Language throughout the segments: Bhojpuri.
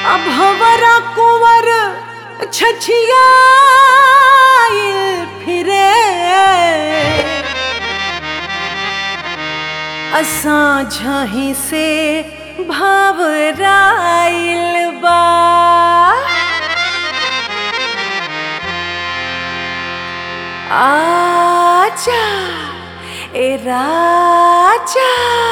अब हमारा कुंवर छछिया फिरे असां झाही से भावराइल बा आजा ए राजा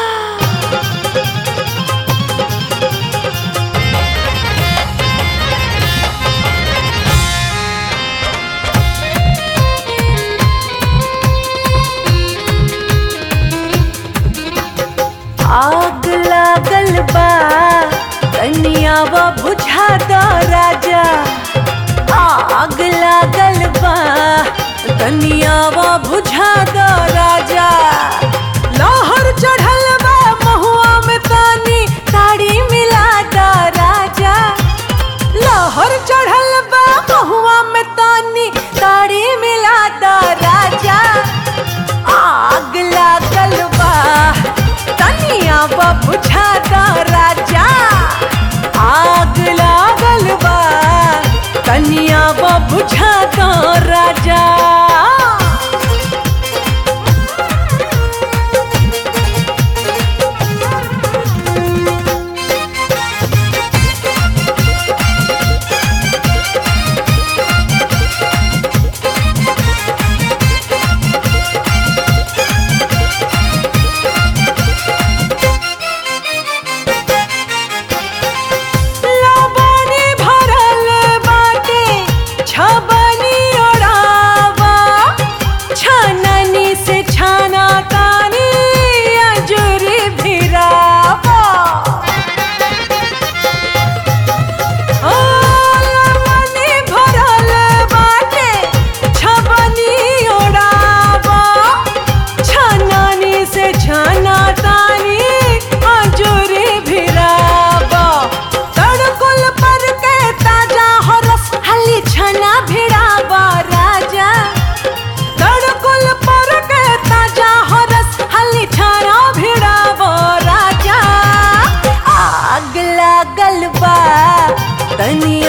आग लागल बा कनियावा बुझा दो राजा आग लागल बा कनियावा बुझा दो राजा लहर चढ़ल बा महुआ में तानी ताड़ी मिला दो राजा लहर चढ़ल बा महुआ में तानी ताड़ी मिला दो राजा आग लागल बा तनिया बा बुझा दो राजा आग लागल बा तनिया बा बुझा दो राजा लबनी भरल बाटे छबनी ओढ़ावा छननी से छाना तानी अजूरी भिरावा ओ लबनी भरल बाटे छबनी ओढ़ावा छननी से छाना तानी अजूरी भिरावा तड़कुल पर के ताजा हो रस हली छना भिड़ावा राजा तड़कुल पर के ताजा हो रस हली छना भिड़ावा राजा आग लागल बा तनी